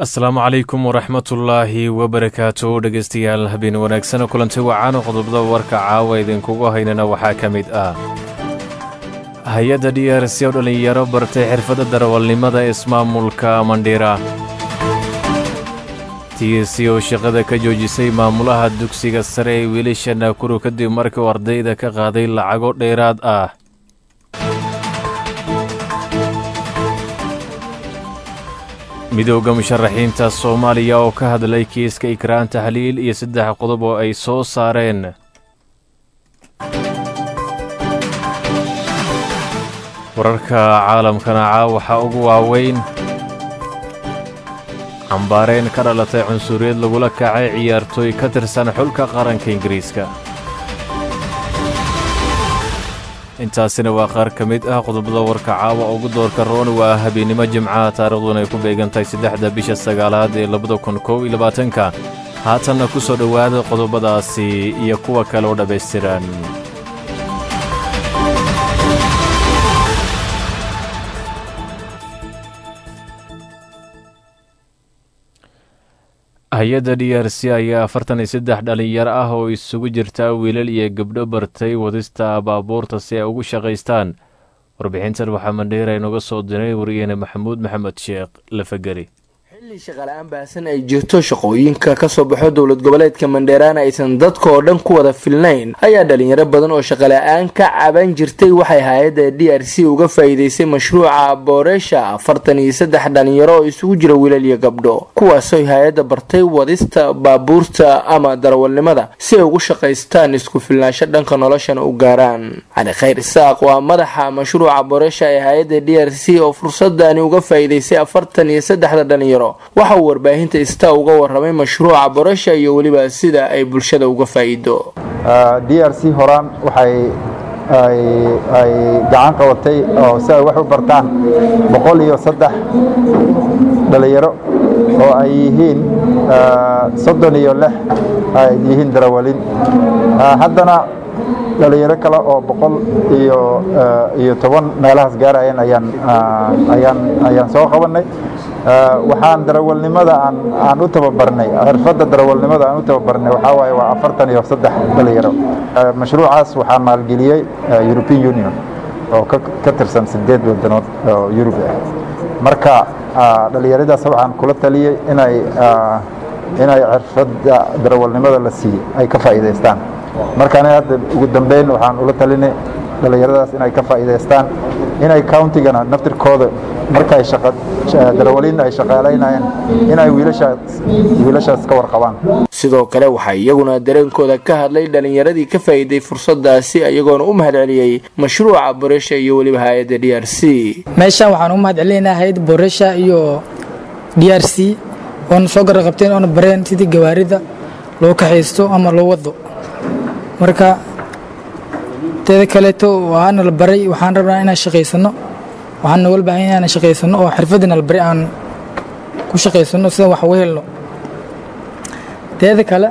asalaamu calaykum waraxmatullaahi wabarakaatu dhegeystayaal habeen wanaagsan kulanti wacaano qodobada warka caawa idinkugu haynana waxaa ka mid ah hay-adda d r c oo dhallinyaro bartay xirfadda darawalnimada ismaamulka mandhiira t c oo shaqada ka joojisay maamulaha dugsiga sare ee wiilasha naakuru kadib markii uu ardayda ka qaaday lacago dheeraad ah midowda musharaxiinta soomaaliya oo ka hadlay kiiska ikraan taxliil iyo saddex qodob oo ay soo saareen wararka caalamkana caa waxaa ugu waaweyn cambaareen ka dhalatay cunsuriyad lagula kacay ciyaartooy ka tirsan xulka qaranka ingiriiska intaasina waa qaar ka mid ah qodobada warka caawa ugu doorka roon waa habeennimo jimcaha taariikhduna ay ku beegantahay saddexda bisha sagaalaad ee labada kun kow iyo labaatanka haatanna ku soo dhowaada qodobadaasi iyo kuwa kale oo dhammaystiran hay-adda d r c ayaa afartan iyo saddex dhallinyaro ah oo isugu jirta wiilal iyo gabdho bartay wadista baabuurta si ay ugu shaqaystaan warbixintan waxaa mandheera inoga soo diray wariyeene maxamuud maxamed sheekh lafageri xilli shaqala-aan baahsan ay jirto shaqooyinka kasoo baxo dowlad goboleedka mandheeraana aysan dadka oo dhan ku wada filnayn ayaa dhalinyaro badan oo shaqala-aan ka caban jirtay waxay hay-adda d r c uga faa-iideysay mashruuca booreesha afartan iyo saddex dhalinyaro oo isugu jira wiilal iyo gabdho kuwaasooy hay-adda bartay wadista baabuurta ama darawalnimada si ay ugu shaqaystaan isku filnaansho dhanka noloshana u gaaraan cali khayr isaaq waa madaxa mashruuca booreesha ee hay-adda d r c oo fursadani uga faa-iideysay afartan iyo saddexda dhalinyaro waxa uu warbaahinta ista uga waramay mashruuca borasha iyo weliba sida ay bulshada uga faa'iido d r c horaan waxay ay gacan qabatay oo si ay wax u bartaan boqol iyo saddex dhalinyaro oo ay yihiin soddon iyo lix ay yihiin darawalin haddana dhalinyaro kale oo boqol iyo iyo toban meelahaas gaarayeen ayaan ayaan ayaan soo qabanay waxaan darawalnimada aan aan u tababarnay xirfadda darawalnimada aan u tababarnay waxaa waaye waa afartan iyo saddex dhalinyaro mashruucaas waxaa maalgeliyey european union oo ka tirsan sideed wadanood oo yurub ah marka dhalinyaradaas waxaan kula taliyey inay inay xirfadda darawalnimada la siiyey ay ka faa'iidaystaan marka aniga hadda ugu dambeyn waxaan ula talinay dhalinyaradaas inay ka faa'iidaystaan inay countigana naftirkooda markay darawaliin ay shaqaalaynayeen inay wiilashaas ka warqabaan sidoo kale waxaa iyaguna dareenkooda ka hadlay dhalinyaradii ka faa'iiday fursadaasi iyagoona u mahad celiyey mashruuca boresha iyo weliba hay-adda d r c meeshaan waxaan u mahad celinaynaa hay-adda boresha iyo d r c oona soo garra qabteen oona bareen sidii gawaarida loo kaxaysto ama loo wado marka teeda kaleeto waana la baray waxaan rabnaa inaan shaqaysano waxaan nogala baahan inaan shaqaysano oo xirfadina la baray aan ku shaqaysano sida wax u helno teeda kale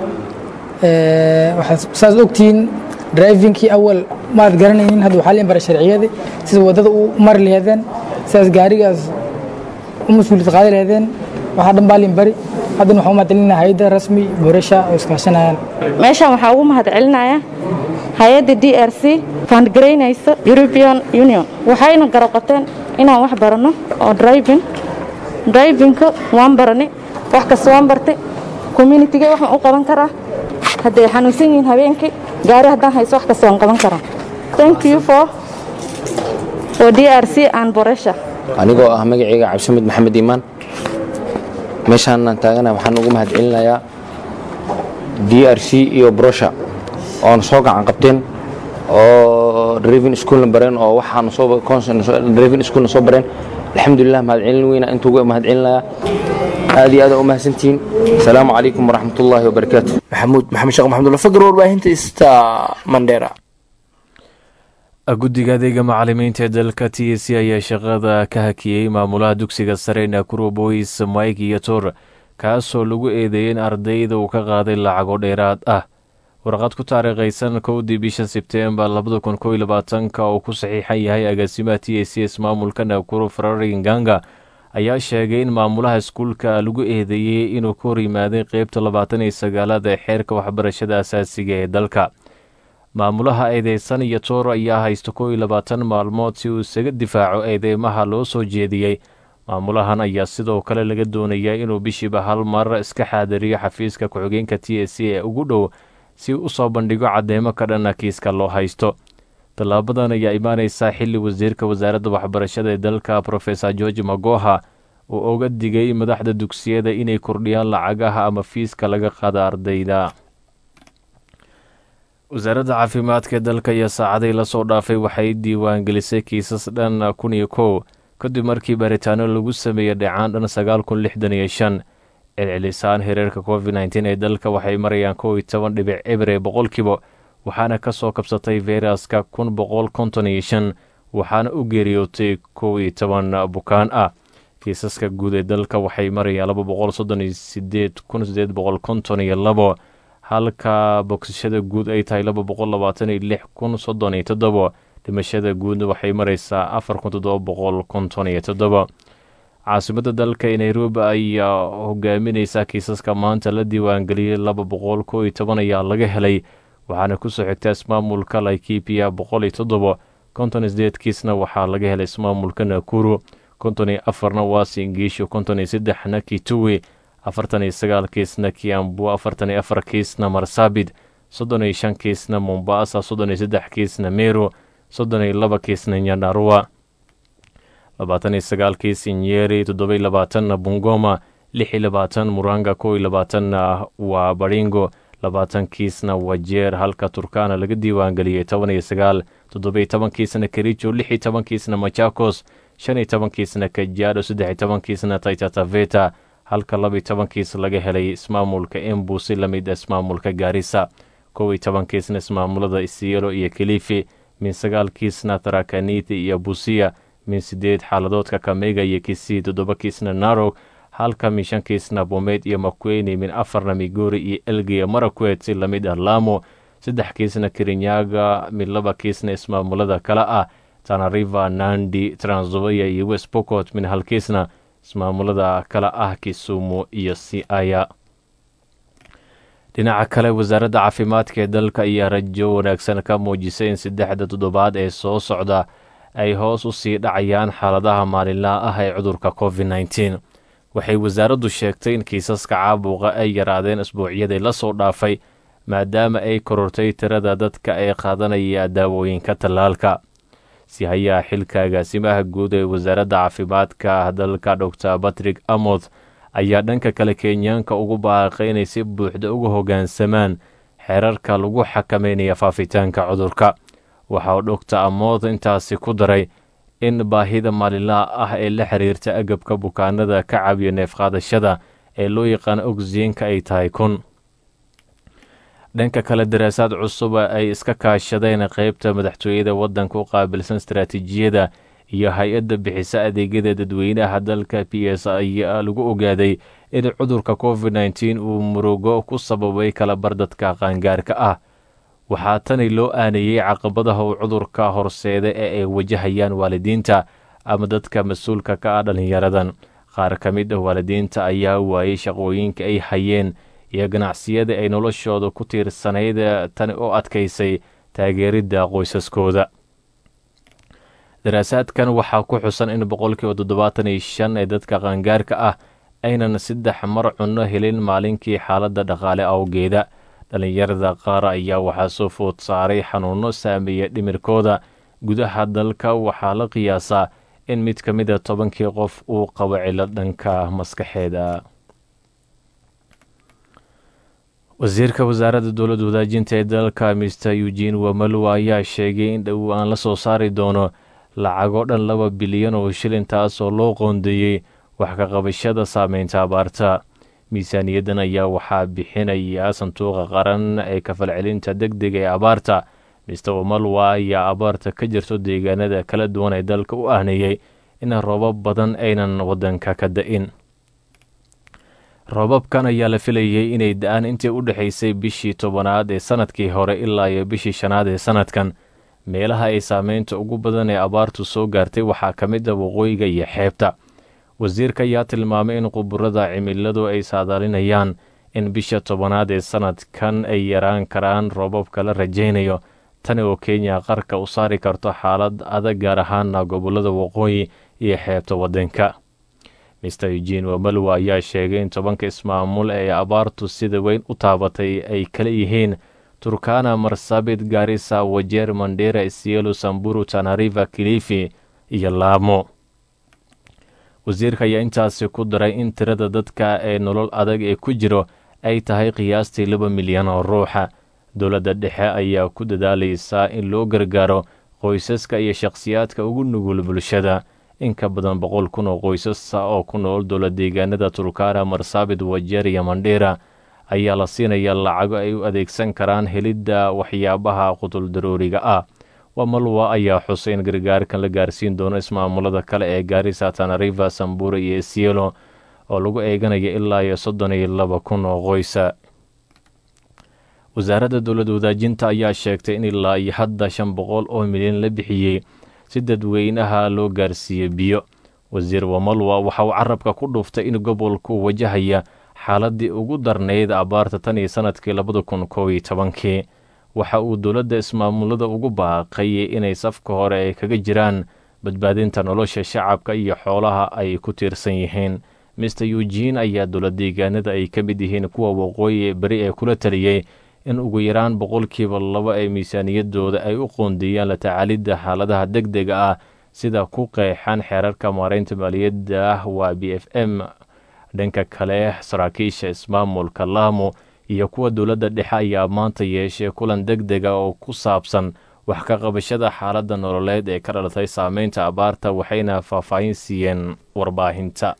waxaad saas ogtihiin drivingkii awal maad garanaynin hadda waxaa liin bara sharciyadii sida waddada u mari laheedeen sidaas gaarigaas u mas-uuliyad qaadi laheedeen waxaa dhan baa liin bari haddana waxaa u mahad celinaya hay-adda rasmi boresha oo iskaashanayaan meeshaan waxaa ugu mahad celinaya hay-adda d r c faandgaraynaysa european union waxayna garaqateen inaan wax baranno oo driving drivingka waan barani wax kasta waan bartay communitiga waxaan u qaban karaa hadday xanuunsan yihiin habeenkii gaari haddaan hayso wax kasta waan qaban karaa thank you for for d r c and boresha anigoo ah magacayga cabdishamid maxamed iimaan meeshaanaan taagana waxaan ugu mahad celinayaa d r c iyo brosha oona soo gacan qabteen oo driving schoolna bareen oo waxaanu soo driving schoolna soo bareen alxamdulilah mahad celin weyna intuu uga mahad celinayaa aad iyo aad u mahadsantihiin asalaamu calaykum waraxmat ullaahi wabarakaatu maxamuud maxamed sheekh maxamudulla fagar warbaahinta ista mandheera guddiga adeega macalimiinta ee dalka t c ayaa shaqada ka hakiyey maamulaha dugsiga sare nakuro boys mike iyo tor kaasoo lagu eedeeyey in ardayda uu ka qaaday lacago dheeraad ah warqad ku taariikhaysan kowdii bisha sebteembar labada kun kow iyo labaatanka oo ku saxiixan yahay agaasimaha t a c s maamulka nakuro ferari nganga ayaa sheegay in maamulaha iskuulka lagu eedeeyey inuu ka hor yimaaday qeybta labaatan iyo sagaalaad ee xeerka waxbarashada asaasiga ee dalka maamulaha eedeysan iyo toor ayaa haysta kow iyo labaatan maalmood si uu isaga difaaco eedeymaha loo soo jeediyey maamulahan ayaa sidoo kale laga doonayaa inuu bishiiba hal mar iska xaadiriyo xafiiska ku-xigeenka t s c ee ugu dhow si u soo bandhigo cadeymo ka dhana kiiska loo haysto tallaabadan ayaa imaaneysaa xilli wasiirka wasaaradda waxbarashada ee dalka profesor george magoha uu uga digay madaxda dugsiyada inay kordhiyaan lacagaha ama fiiska laga qaada ardayda wasaaradda caafimaadka ee dalka iyo saacaday lasoo dhaafay waxay diiwaangelisay kiisas dhan kun iyo kow kadib markii baaritaano lagu sameeyey dhacaan dhan sagaal kun lixdan iyo shan celcelisaan hireerka covid nteen ee dalka waxay marayaan kow iyo toban dhibic ebre boqolkiiba waxaana ka soo kabsatay feyraska kun boqol konton iyo shan waxaana u geeriyootay kow iyo toban bukaan ah kiisaska guud ee dalka waxay marayaan laba boqol soddon iyo sideed kun sideed boqol konton iyo labo halka bogsashada guud ay tahay laba boqol labaatan iyo lix kun soddon iyo toddobo dhimashada guudna waxay maraysaa afar kun toddoba boqol konton iyo toddobo caasimadda dalka ee nairobi ayaa hogaamineysa kiisaska maanta la diiwaangeliyey laba boqol kow iyo toban ayaa laga helay waxaana kusoo xigta ismaamulka laikipia boqol iyo toddobo konton iyo sideed kiisna waxaa laga helay ismaamulka nakuru konton iyo afarna waa singiisho konton iyo saddexna kituwi afartan iyo sagaal kiisna kiambu afartan iyo afar kiisna marsabit soddon iyo shan kiisna mombasa soddon iyo saddex kiisna meru soddon iyo laba kiisna nyandarua labaatan iyo sagaal kiis nyeri toddoba iyo labaatanna bungoma lix iyo labaatan muranga kow iyo labaatanna waa baringo labaatan kiisna wajeer halka turkana laga diiwaangeliyey toban iyo sagaal toddoba iyo toban kiisna kericho lix iyo toban kiisna machakos shan iyo toban kiisna kajaado saddex iyo toban kiisna taitataveta halka laba iyo toban kiis laga helay ismaamulka embu si lamid ismaamulka gaarisa kow iyo toban kiisna ismaamulada isielo iyo kilifi min sagaal kiisna tarakaniti iyo busiya min sideed xaaladoodka kamega iyo kisii toddoba kiisna narog halka min shan kiisna bomeyd iyo makweyne min afarna migori iyo elgiya marakwet si lamid ah laamo saddex kiisna kirinyaga min laba kiisna ismaamulada kale ah tanariva nandi tranzoya iyo west bocot min hal kiisna ismaamulada kale ah kisumu iyo siaya dhinaca kale wasaaradda caafimaadka ee dalka ayaa rajo wanaagsan ka muujisay in saddexda toddobaad ee soo socda ay hoos u sii dhacayaan xaaladaha maalinlaha ah ee cudurka covid nteen waxay wasaaraddu sheegtay in kiisaska caabuqa ay yaraadeen isbuucyadii la soo dhaafay maadaama ay korortay tirada dadka ee qaadanaya daawooyinka tallaalka si hayaa xilka agaasimaha guud ee wasaaradda caafimaadka dalka dor batrick amoth ayaa dhanka kale kenyaanka ugu baaqay inay si buuxda uga hoggaansamaan xeerarka lagu xakameynaya faafitaanka cudurka waxa uu dhogta amoth intaasi ku daray in baahida maalinlaha ah ee la xiriirta agabka bukaanada ka caawiya neefqaadashada ee loo yaqaano ogsiyenka ay tahay kun dhanka kale daraasaad cusuba ay iska kaashadeen qeybta madaxtooyada waddanka u qaabilsan istaraatiijiyada iyo hay-adda bixisa adeegyada dadweynaha dalka p s ayaa lagu ogaaday in cudurka covid nteen uu murugo ku sababay kalabar dadka qaangaarka ah waxaa tani loo aaneeyey caqabadaha uu cudurka horseeda ee ay wajahayaan waalidiinta ama dadka mas-uulka ka ah dhallinyaradan qaar ka mid ah waalidiinta ayaa waayey shaqooyinka ay hayeen iyo ganacsiyada ay noloshooda ku tiirsanayd tani oo adkaysay taageeridda qoysaskooda daraasaadkan waxaa ku xusan in boqolkiiba toddobaatan iyo shan ee dadka qaangaarka ah aynan saddex mar cunno helin maalinkii xaaladda dhaqaale awgeeda dhallinyarada qaar ayaa waxaa soo food saaray xanuunno saameeya dhimirkooda gudaha dalka waxaa la qiyaasaa in mid ka mid a tobankii qof uu qabo cilo dhanka maskaxeeda wasiirka wasaaradda dowladda wadaajinta ee dalka mister eugene wamaluwa ayaa sheegay in dhow aan la soo saari doono lacagoo dhan laba bilyan oo shilin taasoo loo qoondeeyey wax ka qabashada saameynta abaarta miisaaniyaddan ayaa waxaa bixinaya sanduuqa qaran ee kafalcelinta deg dega ee abaarta mister wamalwa ayaa abaarta ka jirto deegaanada kala duwan ee dalka u ahneeyey in roobab badan aynan waddanka ka da-in roobabkan ayaa la filayey inay da-aan intii u dhexaysay bishii tobanaad ee sanadkii hore ilaa iyo bishii shanaad ee sanadkan meelaha ay saameynta ugu badan ee abaartu soo gaartay waxaa ka mid a waqooyiga iyo xeebta wasiirka ayaa tilmaamay in quburada cimiladu ay saadaalinayaan in bisha tobanaad ee sanadkan ay yaraan karaan roobabka la rajaynayo tani oo kenya qarka u saari karto xaalad adag gaar ahaana gobolada waqooyi iyo xeebta waddanka mister eugene wamalwa ayaa sheegay in tobanka ismaamul ee abaartu sida weyn u taabatay ay kala yihiin turkana marsabit garisa wajeer mandera isielo samburu tanariva kilifi iyo laamo wasiirka ayaa intaasi ku daray in tirada dadka ee nolol adag ee ku jiro ay tahay qiyaastii laba milyan oo ruuxa dowladda dhexe ayaa ku dadaalaysaa in loo gargaaro qoysaska iyo shakhsiyaadka ugu nugul bulshada in ka badan boqol kun oo qoysasa oo ku nool dowla deegaanada turkana marsabit wajeer iyo mandhera ayaa la siinaya lacago ay u adeegsan karaan helidda waxyaabaha qutul darooriga ah wamalwa ayaa xusay in gargaarkan la gaarsiin doono ismaamulada kale ee gaarisa tanariva sambura iyo isielo oo lagu eeganaya ilaa iyo soddon iyo laba kun oo qoysa wasaaradda dowlad wadaajinta ayaa sheegtay in ilaa iyo hadda shan boqol oo milyan la bixiyey si dadweynaha loo gaarsiiyo biyo wasiir wamalwa waxa uu carabka ku dhuuftay in gobolku wajahaya xaaladii ugu darnayd abaarta tan iyo sanadkii labada kun koob iyo tobankii waxa uu dowladda ismaamulada ugu baaqay inay safka hore ay kaga jiraan badbaadinta nolosha shacabka iyo xoolaha ay ku tiirsan yihiin mister eugene ayaa dowlad deegaanada ay ka mid yihiin kuwa waqooyi beri ee kula taliyey in ugu yaraan boqolkiiba laba ee miisaaniyadooda ay u qoondeeyaan la tacaalidda xaaladaha deg dega ah sida ku qeexan xeerarka maareynta maaliyadda ah waa b f m dhanka kale saraakiisha ismaamulka laamo iyo kuwa dowladda dhexe ayaa maanta yeeshay kulan deg dega oo ku saabsan wax ka qabashada xaaladda nololeed ee ka dhalatay saameynta abaarta waxayna faahfaahin siiyeen warbaahinta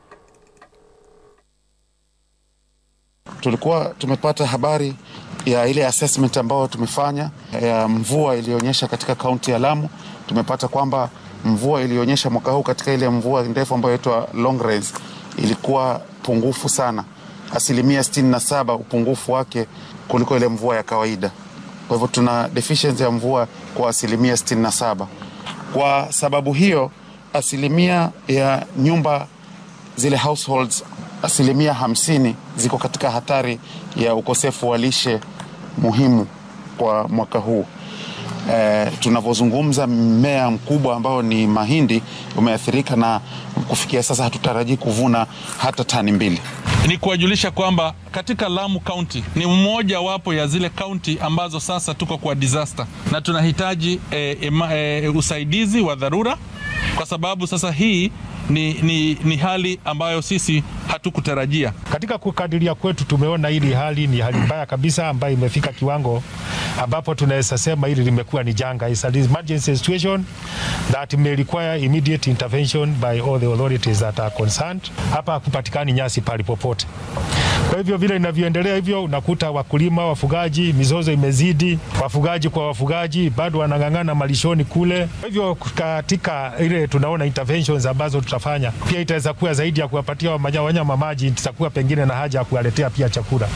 tulikuwa tumepata habari ya ile assessment ambayo tumefanya ya mvua iliyoonyesha katika kaunti ya Lamu. Tumepata kwamba mvua iliyoonyesha mwaka huu katika ile mvua ndefu ambayo inaitwa long rains ilikuwa pungufu sana, asilimia sitini na saba upungufu wake kuliko ile mvua ya kawaida. Kwa hivyo tuna deficiency ya mvua kwa asilimia sitini na saba. Kwa sababu hiyo asilimia ya nyumba zile households asilimia hamsini ziko katika hatari ya ukosefu wa lishe muhimu kwa mwaka huu. E, tunavyozungumza mmea mkubwa ambao ni mahindi umeathirika na kufikia sasa hatutarajii kuvuna hata tani mbili. Ni kuwajulisha kwamba katika Lamu County ni mmoja wapo ya zile kaunti ambazo sasa tuko kwa disaster na tunahitaji e, e, e, usaidizi wa dharura kwa sababu sasa hii ni, ni, ni hali ambayo sisi hatukutarajia. Katika kukadiria kwetu tumeona hili hali ni hali mbaya kabisa ambayo imefika kiwango ambapo tunaweza sema hili limekuwa ni janga. It's an emergency situation that may require immediate intervention by all the authorities that are concerned. Hapa hakupatikani nyasi pali popote. Kwa hivyo vile inavyoendelea hivyo, unakuta wakulima, wafugaji, mizozo imezidi, wafugaji kwa wafugaji bado wanang'ang'ana malishoni kule. Kwa hivyo katika ile tunaona interventions ambazo tutafanya, pia itaweza kuwa zaidi ya kuwapatia wanyama maji, itakuwa pengine na haja ya kuwaletea pia chakula.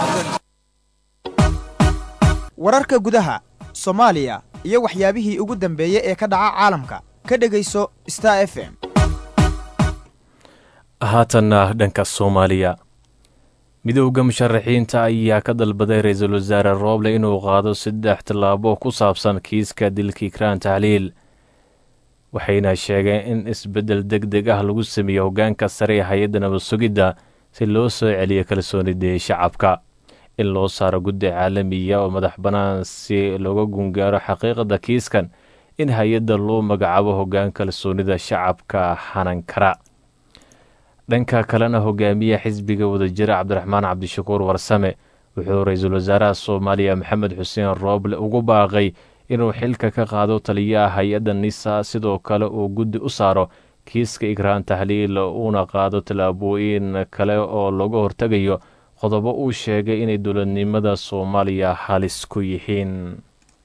wararka gudaha soomaaliya iyo waxyaabihii ugu dambeeyey ee ka dhaca caalamka ka dhegayso star f m haatanna dhanka soomaaliya midowda musharaxiinta ayaa ka dalbaday ra-iisul wasaare rooble inuu qaado saddex tallaabo ku saabsan kiiska dilkii kraan tahliil waxayna sheegeen in isbeddel deg deg ah lagu sameeyo hoggaanka sare ee hay-adda nabad sugidda si loo soo celiyo kalsoonidii shacabka in loo saaro guddi caalamiya oo madax bannaan si looga gungaaro xaqiiqada kiiskan in hay-adda loo magacaabo hoggaan kalsoonida shacabka hanan kara dhanka kalena hogaamiya xisbiga wadajira cabdiraxmaan cabdishakuur warsame wuxuu ra-iisul wasaaraha soomaaliya maxamed xuseen rooble ugu baaqay inuu xilka ka qaado taliyaha hay-adda nisa sidoo kale uu guddi u saaro kiiska igraan tahliil uuna qaado tallaabooyin kale oo looga hortegayo qodobo uu sheegay inay dowladnimada soomaaliya halis ku yihiin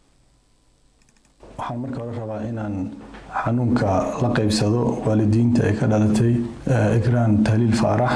waxaan marka hore rabaa inaan xanuunka la qaybsado waalidiinta ay ka dhalatay igraan tahliil faarax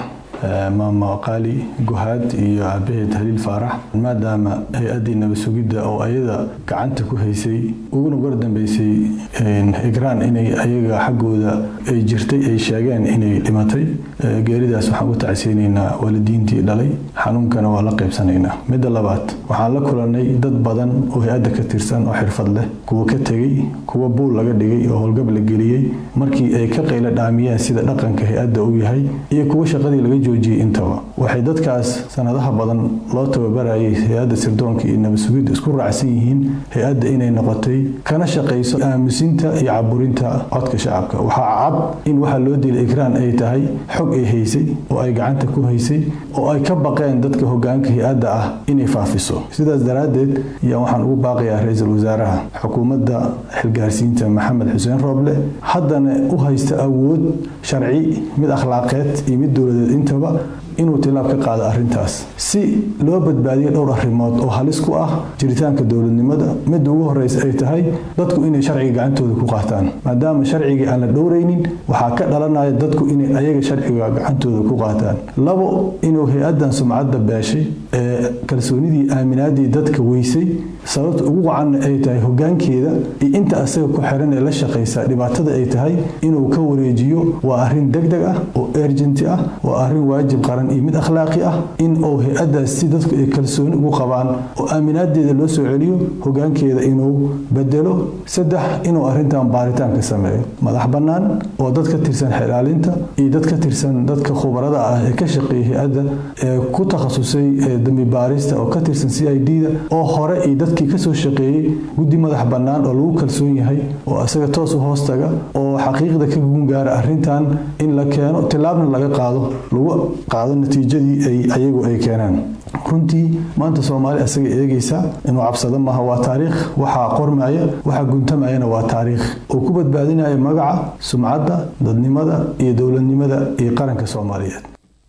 maama qaali guhaad iyo aabaheed haliil faarax maadaama hay-addii nabad sugidda oo ayada gacanta ku haysay uguna war dambeysay igraan inay ayaga xaggooda ay jirtay ay sheegeen inay dhimatay geeridaas waxaan u tacsiyeynaynaa waalidiintii dhalay xanuunkana waa la qaybsanaynaa midda labaad waxaan la kulannay dad badan oo hay-adda ka tirsan oo xirfad leh kuwa ka tegey kuwa buul laga dhigay oo howlgab la geliyey markii ay ka qayla dhaamiyeen sida dhaqanka hay-adda uu yahay iyo kuwa shaqadii laga joojiyey intaba waxay dadkaas sanadaha badan loo tababarayay hay-adda sirdoonka iyo nabad sugidda isku raacsan yihiin hay-adda inay noqotay kana shaqayso aamusinta iyo caburinta codka shacabka waxaa cad in waxaa loo dilay ikraan ay tahay xog ay haysay oo ay gacanta ku haysay oo ay ka baqeen dadka hogaanka hay-adda ah inay faafiso sidaas daraaddeed ayaa waxaan ugu baaqayaa ra-iisul wasaaraha xukuumadda xilgaarsiinta maxamed xuseen rooble haddana u haysta awood sharci mid akhlaaqeed iyo mid dowladeed intaba inuu tilaab ka qaado arrintaas si loo badbaadiyo dhowr arrimood oo halis ku ah jiritaanka dowladnimada midda ugu horreysa ay tahay dadku inay sharciga gacantooda ku qaataan maadaama sharcigii aan la dhowraynin waxaa ka dhalanaya dadku inay ayaga sharciga gacantooda ku qaataan labo inuu hay-addan sumcadda beeshay ee kalsoonidii aaminaadii dadka weysay sababta ugu wacanna ay tahay hogaankeeda iyo inta asaga ku xiran ee la shaqaysa dhibaatada ay tahay inuu ka wareejiyo waa arrin degdeg ah oo ergenti ah waa arrin waajib qaran iyo mid akhlaaqi ah in uu hay-addaas si dadku ay kalsooni ugu qabaan oo aaminaadeeda loo soo celiyo hogaankeeda inuu bedelo saddex inuu arrintan baaritaanka sameeyo madax bannaan oo dad ka tirsan xilaalinta iyo dad ka tirsan dadka khubarada ah ee ka shaqeeya hay-adda ee ku takhasusay dambi baarista oo ka tirsan c i d da oo hore iyo dadkii kasoo shaqeeyey guddi madax bannaan oo lagu kalsoon yahay oo asaga toos u hoostaga oo xaqiiqda ka gungaara arrintan in la keeno tilaabna laga qaado lagu qaado natiijadii ay ayagu ay keenaan runtii maanta soomaali asaga eegaysa inuu cabsado maaha waa taariikh waxaa qormaya waxaa guntamayana waa taariikh uu ku badbaadinaya magaca sumcadda dadnimada iyo dowladnimada iyo qaranka soomaaliyeed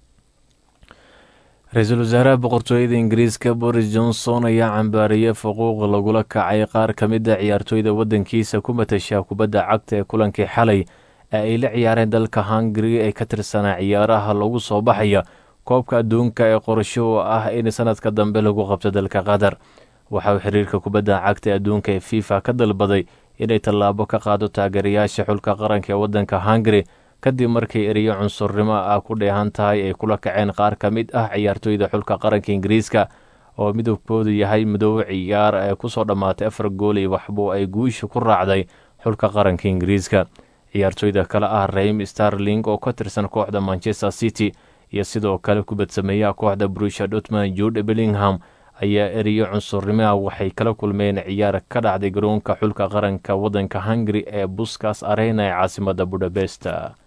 ra-iisul wasaaraha boqortooyada ingiriiska boris johnson ayaa cambaariyey xuquuq lagula kacay qaar ka mid a ciyaartooyda waddankiisa ku matasha kubadda cagta ee kulankii xalay ee ay la ciyaareen dalka hungari ee ka tirsanaa ciyaaraha lagu soo baxaya koobka adduunka ee qorsho u ah in sanadka dambe lagu qabto dalka qatar waxa uu xiriirka kubadda cagta ee adduunka ee fifa ka dalbaday inay tallaabo ka qaado taageerayaasha xulka qaranka ee waddanka hungari kadib markii eriyo cunsurnimo ah ku dheehan tahay ay kula kaceen qaar ka mid ah ciyaartooyda xulka qaranka ingiriiska oo midabkoodu yahay midoobe ciyaar ee kusoo dhammaatay afar gool iyo waxbuu ay guusha ku raacday xulka qaranka ingiriiska ciyaartooyda kale ah raim starling oo ka tirsan kooxda manchester city iyo sidoo kale kubadsameeyaha kooxda brusha dotman jude bellingham ayaa eriyo cunsurnimaha waxay kala kulmeen ciyaar ka dhacday garoonka xulka qaranka waddanka hungari ee buskas arena ee caasimada budapest